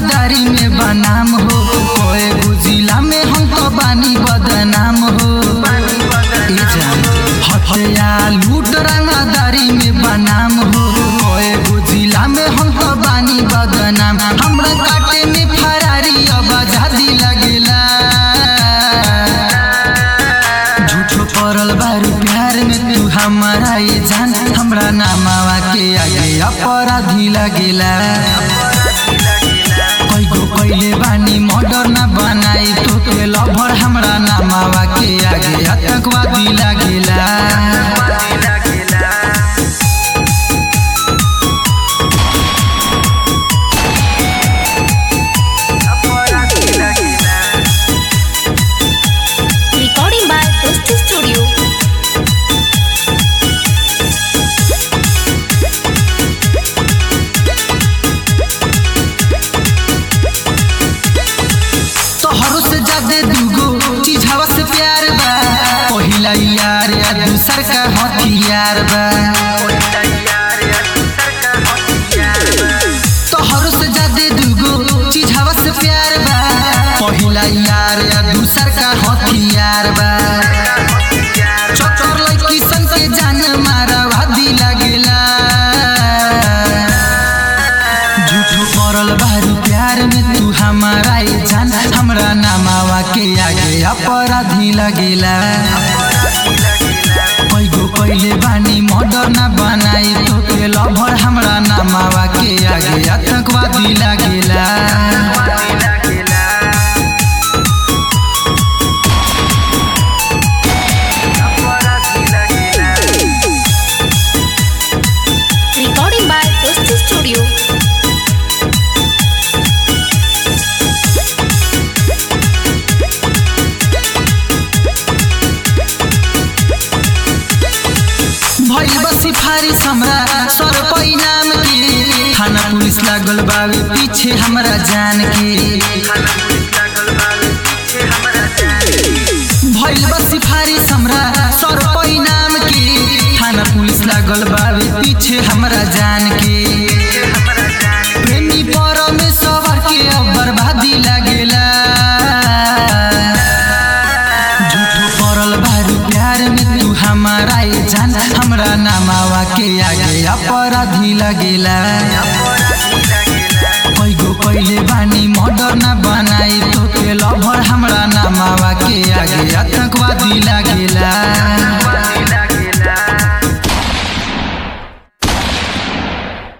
रंगदारी में बनाम हो कोई गुजिला में हम तो बानी बदनाम हो ए जान हत्या लूट रंगदारी में बनाम हो कोई गुजिला में हम तो बानी बदनाम हमरा काटे में फरारी अब आजादी लगेला झूठो पड़ल बारू प्यार में तू हमारा ये जान हमरा नामावा के आगे अपराधी लगेला कोई को पहले बानी मर्डर ना बनाई तो के लभर हमरा नामावा के आगे आतंकवादी लगेला Recording by Toasty Studio. तोहरो से ज्यादा दूगो चीज हवा से प्यार बा पहिला यार या दूसर का हथियार बा तोहरो से ज्यादा दूगो चीज हवा से प्यार बा पहिला यार या दूसर का हथियार बा चोचर लड़की सन के जान मारा वादी लगेला झूठो पड़ल बारू प्यार में तू हमारा ये जान हमरा नामावा के आगे अपराधी लगेला पैगो पहले बानी मर्डर ना बनाई तो के लभर हमरा नामावा के आगे आतंकवादी लगेला Recording by Toasty Studio. भइल बा सिफारिश हमरा सर पैनाम के थाना पुलिस लागल बावे पीछे हमरा जान के भइल बा सिफारिश हमरा सर पैनाम के थाना पुलिस लागल बावे पीछे हमरा जान के प्रेमी परमेश्वर के अब बर्बादी लागेला झूठो पड़ल बारू प्यार में तू हमारा ये जान हमरा नामावा के आगे अपराधी लगेला पैगो पहले बानी मर्डर ना बनाई तो के लभर हमरा नामावा के आगे आतंकवादी लगेला